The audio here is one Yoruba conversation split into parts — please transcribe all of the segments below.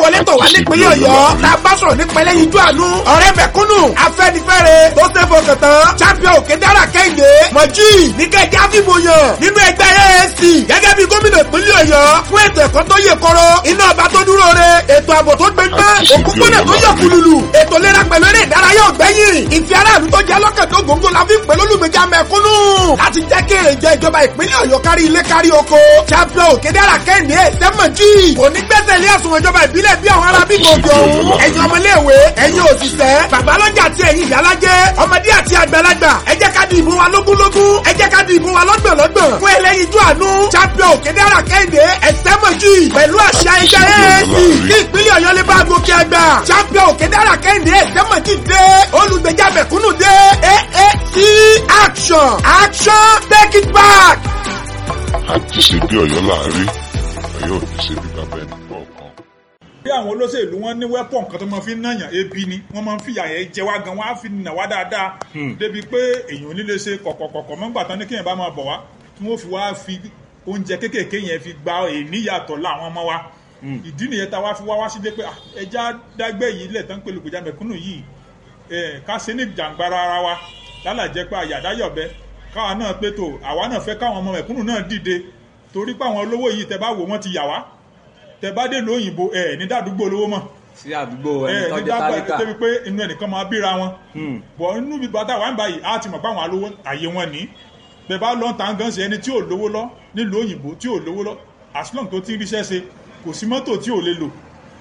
wọlé tọ̀ wá nípínlẹ̀ ọ̀yọ́ tá a bá sọ̀rọ̀ nípa ẹlẹ́yinjú àánú ọ̀rẹ́ mẹ̀kúnnù afẹ́nifẹ́re tó ṣe fọkàn tán champion òkè dára kẹ́hìndé mọ̀jì níkẹ́jẹ́ àfihàn yàn nínú ẹgbẹ́ AAC gẹ́gẹ́ bí gómìnà ìpínlẹ̀ ọ̀yọ́ fún ètò ẹ̀kọ́ tó yè kọ́rọ́ iná ọba tó dúró re ètò ààbò tó gbẹgbẹ́ òkúpọ̀nà tó yọ kùlùlù ètò ìlera pẹ̀lú eré ìdárayá ọ̀gbẹ́yìn ìfẹ́ aráàlú tó jẹ́ lọ́kàn tó gbòǹgbò la fi ń pè lólùgbèjà mẹ̀kúnnù láti jẹ́ kí èrè jẹ ìjọba ìpínlẹ̀ ọ̀yọ́ kárí ilé kárí oko champion òkèdèrà kẹ́hìndé sẹ́mọ̀jì onígbẹ́sẹ̀ ilé àsùnwọ̀n ìjọba ìbílẹ̀ bí àwọn ará bíbí òkè ọ̀hún ẹ̀yin ọmọléèwé ẹ̀yin òṣìṣẹ́ babalọ́jà àti ẹ̀yin ìyálájẹ́ ọmọdé àti àgbàlagbà ẹ jẹ́ ká di ìbò wa lógúnlógún ẹ jẹ́ ká di ìbò wa lọ́gbọ̀nlọ́gbọ̀n fún ẹlẹ́yinjú àánú champion òkèdèrà kẹ́hìndé ẹ̀sẹ́mọ̀jì pẹ̀lú àṣà ẹgbẹ́ AAC kí ìpínlẹ̀ ọ̀yọ́ lè bá gòkè àgbà champion òkèdèrà kẹ́hìndé ẹ̀sẹ́mọ̀jì dé olùgbèjà mẹ̀kúnnù dé AAC action action take it back. àti ṣe bí ọ̀yọ́ láàárín ọ̀yọ́ ò ní ṣe bí bàbá ẹni kọ̀ọ̀kan. bí àwọn olóṣèlú wọn ní wẹ́pọ̀n kan tó máa fi ń nàyàn ebi ni wọ́n máa ń fìyà yẹn jẹ wá gan wọ́n á fi nà wá dáadáa débi pé èèyàn ò ní lè ṣe kọ̀kọ̀kọ̀kọ̀ mọ́gbà tán ní kéèyàn bá máa bọ̀ wá tí wọ́n fi wá fi oúnjẹ kéékèèké yẹn fi gba èníyàtọ̀ láwọn ọmọ wa ìdí nìyẹn tá a wá fi wá wá sílé pé ah, ẹja dágbé yìí lẹ̀ tán pé lùkùjá mẹ̀kúnnù yìí eh, ká ṣe ní jàǹgbara ara wa lálàjẹ́ pé àyàdáyọ̀bẹ káwa náà pé tó àwa náà fẹ́ káwọn ọmọ mẹ̀kúnnù náà dìde torí pé àwọn olówó yìí tẹ bá wò wọ́n ti yà wá tẹ bá dé lóyìnbó ẹ ní dàdúgbò olówó mọ̀ sí àdúgbò ẹni ẹ tó ní jẹ́ dàgbà tálíkà débi pé inú ẹnìkan máa bíra wọn bọ̀ inú bí bàtà wà ń báyìí á ti mọ̀ pé àwọn alówó àyè wọn ní bẹ́ẹ̀ bá lọ́n tàn gan sí ẹni tí ò lówó lọ nílùú òyìnbó tí ò lówó lọ as long tó ti ń ríṣẹ́ ṣe kò sí mọ́tò tí ò lè lò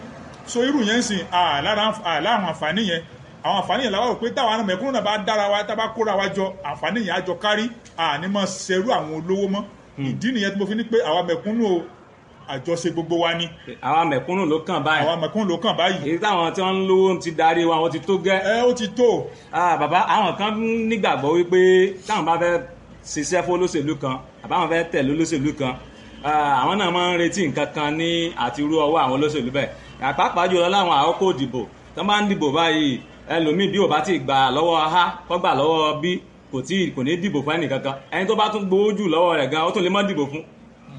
so irú yẹn ń sìn àlára àwọn àǹfààní yẹn àwọn àǹfààní yẹn làwọn rò pé táwọn mẹ̀kúnnù náà bá dára wa tá bá kóra wa jọ àǹfààní yẹn á jọ kárí àní mọ̀ ṣerú àwọn olówó mọ́ ìdí nìyẹn tí mo fi ní pé àwa mẹ̀kúnnù o àjọṣe gbogbo wa ni àwa mẹ̀kúnnù ló kàn báyìí àwa mẹ̀kúnnù ló kàn báyìí èyí táwọn tí wọ́n ń lówó ti darí wa wọ́n ti tó gẹ́ ẹ ó ti tó Ah, bàbá àwọn kan nígbàgbọ́ wípé táwọn bá fẹ́ ṣiṣẹ́ fún olóṣèlú kan àbáwọn fẹ́ tẹ̀lé olóṣèlú kan ah, àwọn náà máa ń retí nǹkan kan ní àti irú ọwọ́ àwọn olóṣèlú bẹ́ẹ̀ àpapọ̀ jùlọ láwọn àkókò ìdìbò tó bá ń dìbò báyìí ẹlòmíì bí ò bá ti gbà lọ́wọ́ a kó gbà lọ́wọ́ b kò tí kò ní dìbò fún ẹnì kankan ẹni tó bá tún gbowó jù lọ́wọ́ rẹ̀ gan ó tún lè má dìbò fún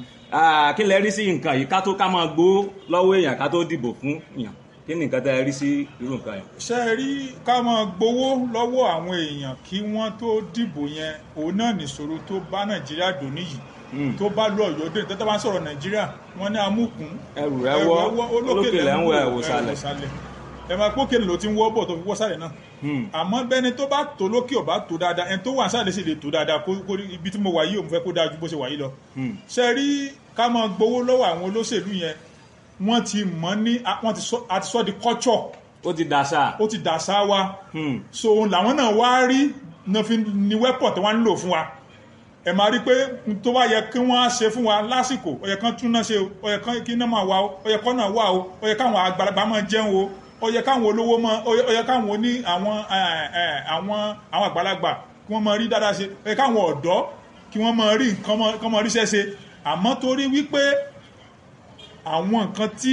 Ah, kí lẹ rí sí nǹkan yìí ká tó ká máa gbowó lọ́wọ́ èèyàn ká tó dìbò fún èèyàn kí ni nǹkan tẹ́ ẹ rí sí irú nǹkan yẹn. ṣe é rí ká máa gbowó lọ́wọ́ àwọn èèyàn kí wọ́n tó dìbò yẹn òun náà nìṣòro tó bá nàìjíríà dùn níyì tó bá lọ ọ̀yọ́ dé tẹ́tẹ́ bá ń sọ̀rọ̀ nàìjíríà wọ́n ní amúkún ẹrù rẹ wọ olókè lẹ ń wọ ẹwò sálẹ̀. ẹ máa pókè ló ti ń wọ́ bọ̀ tó fi wọ́ sálẹ̀ náà àmọ́ bẹ́ni tó bá tó lókè ò bá tó dáadáa ẹni tó wà sálẹ̀ sì lè tó dáadáa kó kó ibi tí mo wà yìí ò mo fẹ́ kó dáa ju bó ṣe wà yìí lọ. ṣe rí ká máa gbowó lọ́wọ́ àwọn olóṣèlú yẹn wọ́n ti mọ̀ ní wọ́n ti sọ àti sọ di culture ó ti dàṣà. ó ti dàṣà wa so òun làwọn náà wá rí náà fi ní wẹ́pọ̀ tí wọ́n ń lò fún wa ẹ máa rí pé n tó bá yẹ kí wọ́n á ṣe fún wa lásìkò ó yẹ kán tún náà ṣe o ó yẹ kán kí náà máa wà o ó yẹ kán náà wà o ó yẹ káwọn àgbàlagbà máa jẹun o ó yẹ káwọn olówó máa ó yẹ káwọn oní àwọn àwọn àwọn àgbàlagbà kí wọ́n máa rí dáadáa ṣe ó yẹ káwọn ọ̀dọ́ kí wọ́n máa rí nǹkan máa ríṣẹ́ ṣe àmọ́ torí wípé àwọn nǹkan tí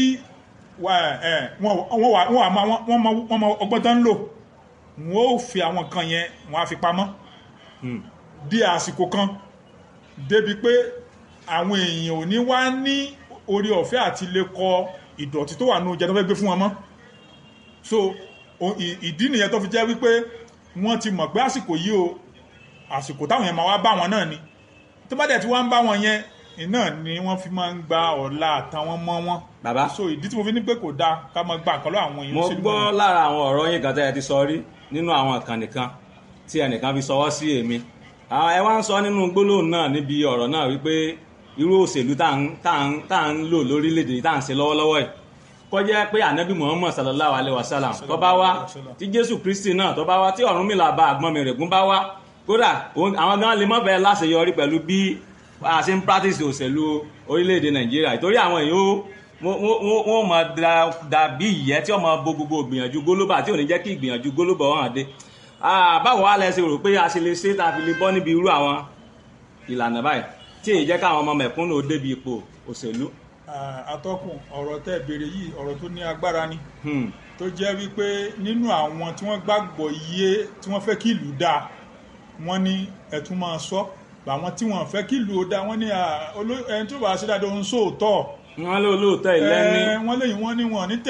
wọ́n mọ ọgbọ́n tó ń lò wọ́n ó fi àwọn nǹkan yẹn wọ́n á fi pamọ́ di àsìkò kan débi pé àwọn èèyàn ò ní wá ní orí ọ̀fẹ́ àti lè kọ ìdọ̀tí tó wà ní oúnjẹ tó fẹ́ gbé fún wọn mọ́ so ìdí nìyẹn tó fi jẹ́ wípé wọ́n ti mọ̀ pé àsìkò yìí o àsìkò táwọn yẹn máa wá bá wọn náà ni tó bá dẹ̀ tí wọ́n ń bá wọn yẹn iná ni wọ́n fi máa ń gba ọ̀la àtàwọn mọ́ wọn. bàbá so ìdí tí mo fi ní pé kò dáa ká máa gba àkọlọ́ àwọn èèyàn. mo gbọ́ lára àwọn ọ̀rọ̀ yín kan tẹ́ ẹ ti sọ rí nínú àwọn ìkànnì kan tí ẹnìkan fi sọwọ́ sí èmi ẹ wá ń sọ nínú gbólóhùn náà níbi ọ̀rọ̀ náà wípé irú òṣèlú tá à ń lò lórílẹ̀‐èdè tá à ń ṣe lọ́wọ́lọ́wọ́ yìí kọjá pé ànábì muhammad sallallahu alayhi wa sallam tó bá wá tí jésù kristi náà tó bá wá tí ọ̀rúnmìlà bá àgbọn mi rẹ̀gún bá wá kódà àwọn gan lè mọ́ bẹ́ẹ̀ láṣeyọrí pẹ̀lú bí a ṣe ń practice òṣèlú orílẹ̀-èdè nàìjíríà ìtorí àwọn èèyàn wọ́n mọ̀ dàbí ìyẹ́ tí wọ́n mọ̀ bo gbogbo ìgbìyànjú gólóbà tí ò ní jẹ́ kí ìgbìyànjú gólóbà hàn dé báwo wá lẹ ṣe rò pé a ṣe lè ṣe tá a fi lè bọ́ níbi irú àwọn ìlànà báyìí tí èyí jẹ́ káwọn ọmọ mẹ̀kúnnù débi ipò òṣèlú. atọ́kùn ọ̀rọ̀ tẹ́ béèrè yìí ọ̀rọ̀ tó ní agbára ni tó jẹ́ wípé nínú àwọn tí wọ́n gbàgbọ́ iye tí wọ́n fẹ́ kí ìlú dáa wọ́n ní ẹ̀tún máa sọ àwọn tí wọ́n fẹ́ kí ìlú ó dáa wọ́n ní ẹni tó bá ṣe dáadáa ń sóòótọ́ wọ́n lé olóòótọ́ ìlẹ́ni. wọ́n léyìn wọ́n ní wọ́n ní